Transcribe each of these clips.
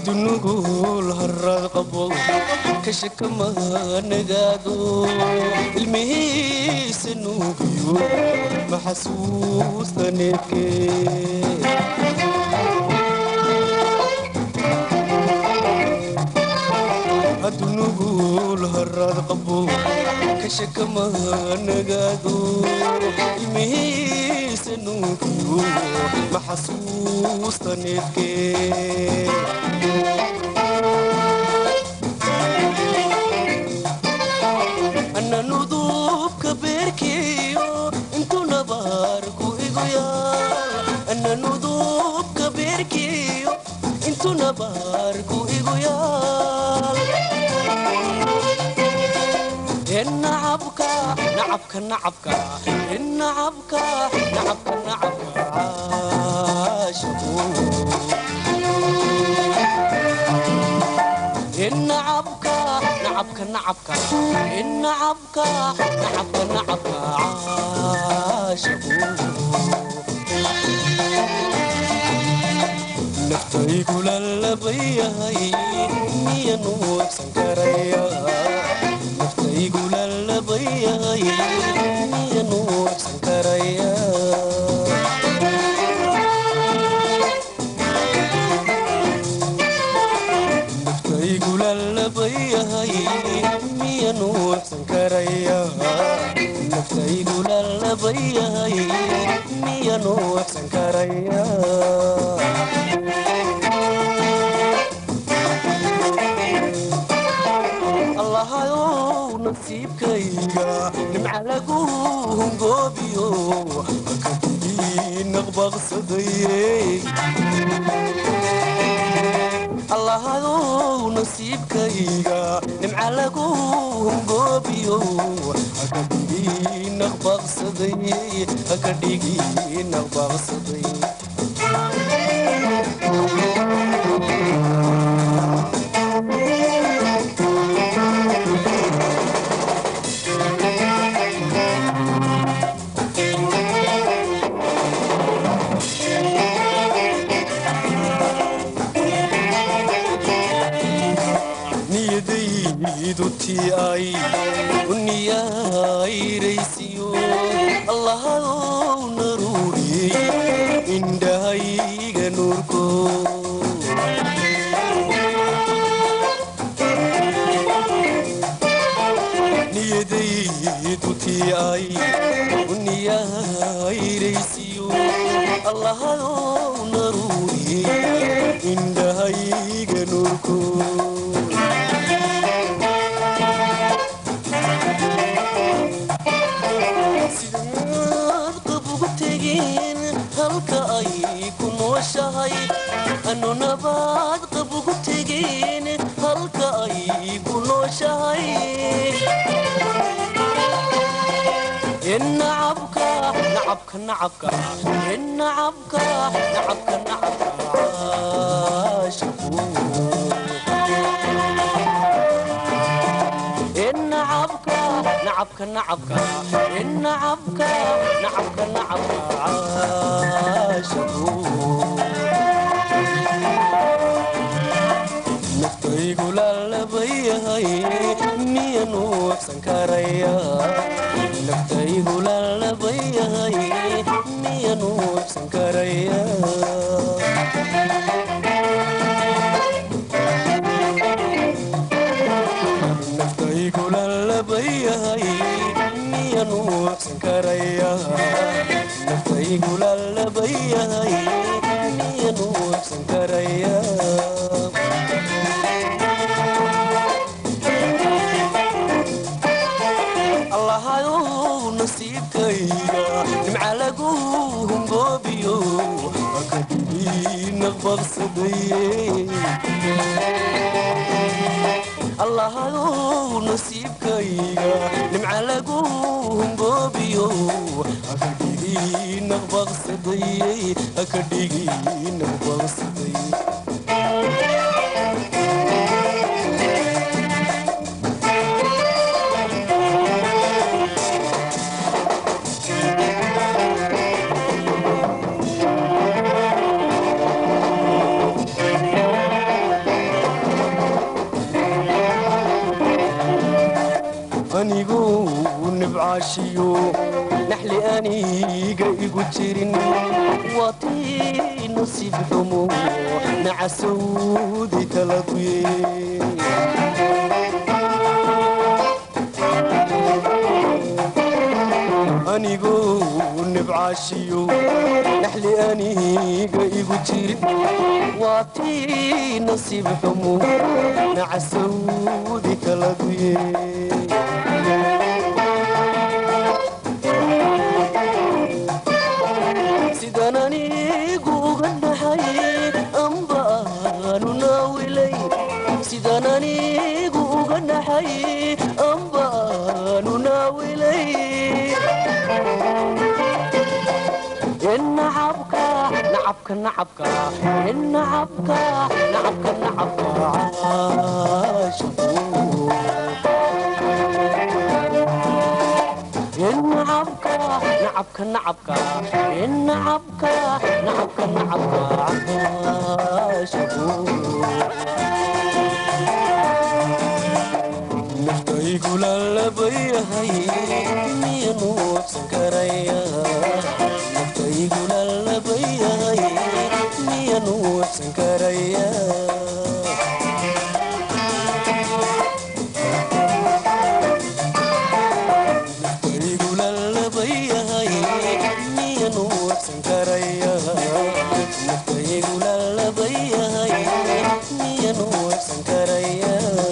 hadunugul harad qabo kashakama nagaado ilmihiisa nuugiyo maxasuusta neefkee hadunugul harad qabo kashakama nagaado ilmihiisa nuugiyo maxasuusta neefkee ana nudubka beerkiyo intu nabaarku igu yaal ana nudubka beerkiyo intu nabaarku igu yaal nacabka nacabka nacabka nacabka nacabka nacabka caashiqu nacabka nacabka nacabka nacabka nacabka nacabka caashiqu naftaygu lalabayahay miyanu wabsan karaya naftaygu lalabayahay miyanu wabsan karaya naftaygu lalabayahay miyanu wabsan karaya naftaygu lalabayahay miyanu wabsan karaya allahayow nasiibkayga nimca lagu hungoobiyo hakadidii naqbaqsadaye allahayow nasiibkayga nimca lagu hungoobiyo hakadhigii naqbaqsadaye hakadhigii naqbaqsaday niyadaydu tii ay u niyayraysiyo allahadow naruuriyey indhahayga nuurko niyadaydu tii ay u niyayraysiyo allahadow naruuriyey indhahayga nuurko sidaad qab ugu tegeen halka ay ku nooshahay anu nabaad qab ugu tegeen halka ay ku nooshahay nacabka nacabka nacabka nacabka nacabka nacabka caashiqu nacabka nacabka nacabka nacabka nacabka nacabka caashiqu naftaygu lalabayahay miyanu wabsan karaya naftaygu lalabayahay miyanu wabsan karaya naftaygu lalabayahay miyanu wabsan karaya naftaygu lalabayahay miyanu wabsan karaya allahayow nasiibkayga nimca lagu hungoobiyo hakadhigii naqbaqsadaye allahayow nasiibkayga nimca lagu hungoobiyo hakadhigii naqbaqsadaye hakadhigii naqbaqsadaye aniguu nibcaashiyo naxli aniga igu jirin waa tii nasiib xumo nacasawdi kala duye aniguu nibcaashiyo naxli aniga igu jirin waa tii nasiib xumo nacasawdi kala duye sidaan anigu uga dhahay amba aanu naawilay sidaan anigu uga dhahay amba aanu naawilay nacabka nacabka nacabka nacabka nacabka nacabka caashaqu nacabka nacabka nacabka nacabka nacabka nacabka caashaqu naftaygu lalabayahay miya nuufsan karaya naftaygu lalabayahay miya nuufsan karaya naftaygu lalabayahay miya nuufsan karaya naftaygu lalabayahay miya nuufsan karaya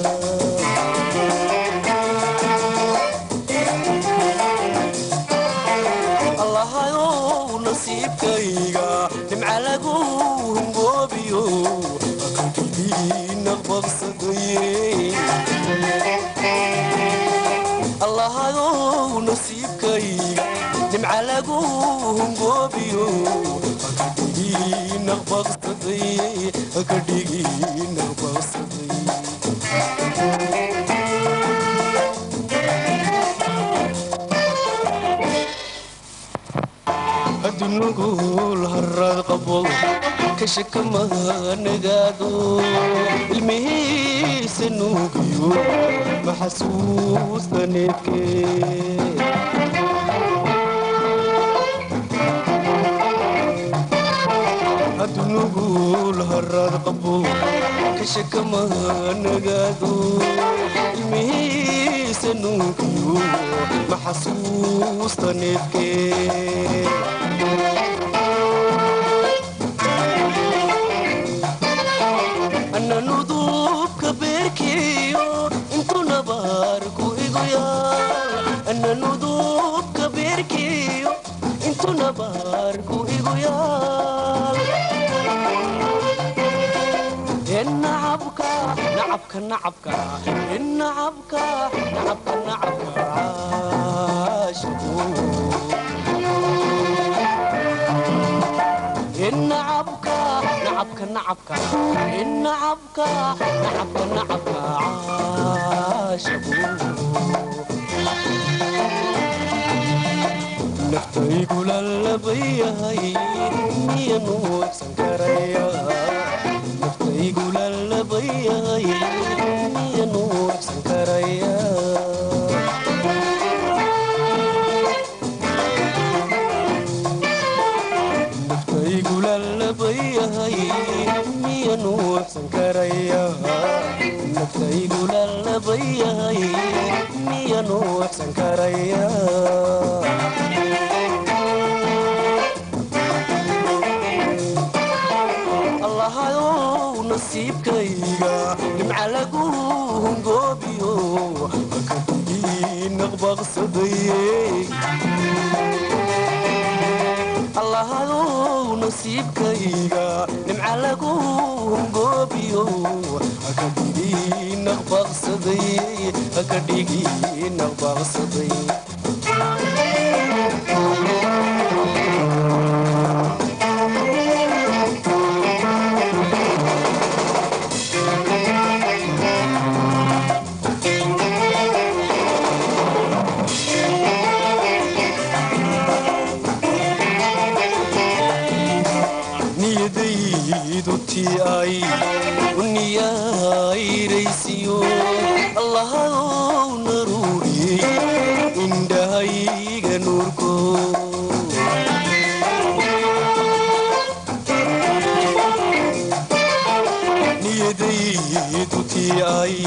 allahayow nasiibkayga dhimca lagu hungoobiyo aqalkigii naqbaqsadaye allahayow nasiibkayga dhimca lagu hungoobiyo akadhigii naqbaqsadaye akadhigii naqbaqsadaye adunugul harad qabo kashakamanagaado ilmihiisa nuugiyo maxasuusta needke adunugul harad qabo kashakamanagaado ilmihiisa nuugiyo maxasuusta needke ana nudubka beerkiyo intu nabaarku igu yaal ana nudubka beerkiyo intu nabaarku igu yaal nacabka nacabka nacabka nacabka nacabka nacabka caashaqu nacabka nacabka nacabka nacabka nacabka nacabka caashaqu naftaygu lalabayahay miya nuufsan karaya naftaygu lalabayahay miya nuufsan karaya naftaygu lalabayahay miya nuufsan karaya naftaygu lalabayahay miya nuufsan karaya allahayow nasiibkayga dhimca lagu hungoobiyo akadhigii naqbaqsadaye allahayow nasiibkayga dhimca lagu hungoobiyo akadhigii naqbaqsadaye akadhigii naqbaqsadaye niyadaydu tii ay u niyayraysiyo allahayow naruuriyey naftii ay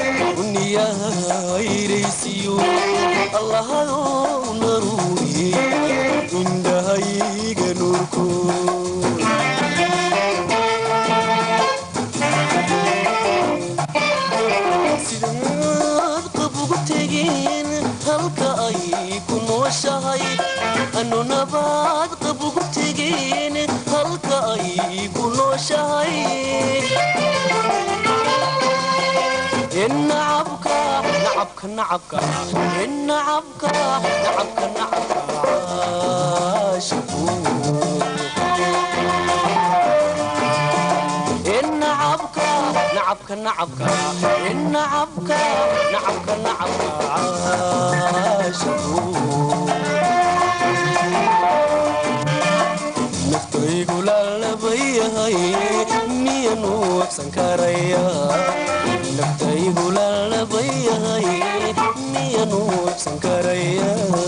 uniyahayraysiyo allahayow naruuri indhahayga nuurkood sidaad qab ugu tegeen halka ay ku nooshahay anu nabaad qab ugu tegeen halka ay ku nooshahay nacabka nacabka nacabka nacabka nacabka nacabka shabu nacabka nacabka nacabka nacabka nacabka nacabka shabu naftaygu laalabayahay miyanu wabsan karaya naftaygu laalabayahay miyanu wabsan karaya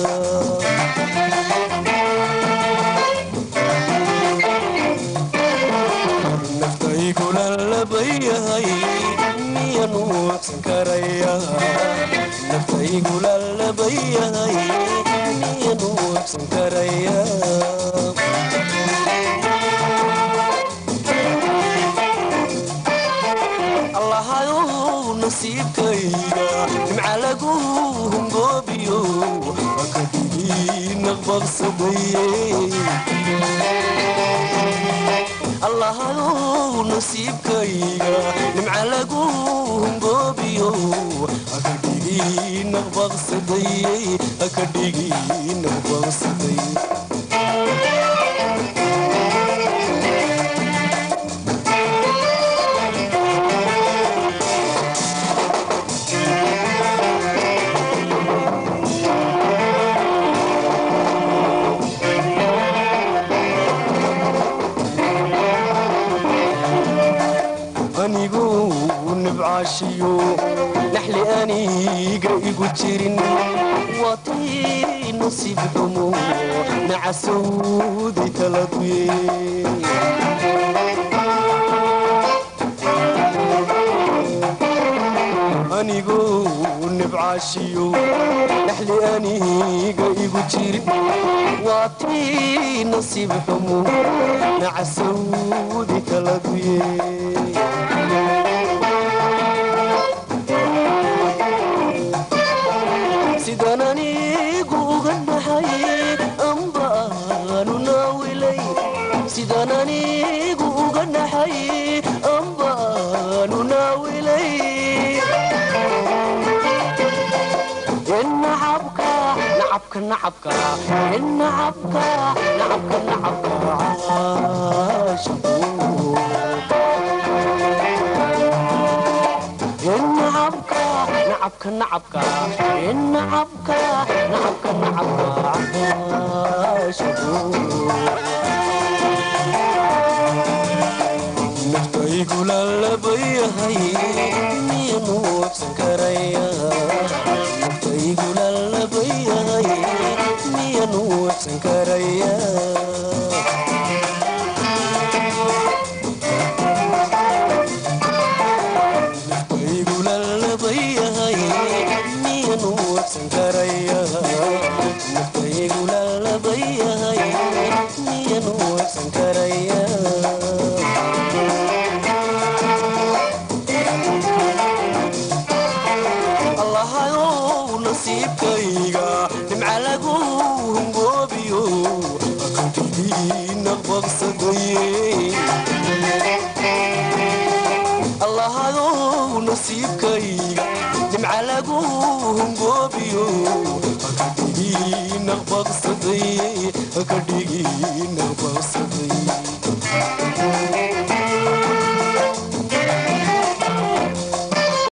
naftaygu laalabayahay miyanu wabsan karaya naftaygu laalabayahay miyanu wabsan karaya allahayow nasiibkayga nimca lagu hungoobiyo waka dhigi naqbaqsadaye allahayow nasiibkayga nimca lagu hungoobiyo haka dhigi naqbaqsadaye haka dhigi naqbaqsadaye anigu nibcaashiyo naxli aniga igu jirin waatii nasiib xumo nacasowday taladuye anigu nibcaashiyo naxli aniga igu jirin waatii nasiib xumo nacasowday taladuye sidan anigu uga naxay amba aanu naawilay sidan anigu uga naxay amba aanu naawilay nacabka nacabka nacabka nacabka nacabka nacabka nacabka nacabka nacabka nacabka nacabka nacabka naftaygu laalabayahay miyanu wabsan karaya naftaygu laalabayahay miyanu wabsan karaya naftaygu laalabayahay miyanu wabsan karaya naftaygu laalabayahay miyanu wabsan karaya allahayow nasiibkayga nimca lagu hungoobiyo akadhigi naqbaqsadaye allahayow nasiibkayga nimca lagu hungoobiyo akadhigi naqbaqsadaye akadhigi naqbaqsadaye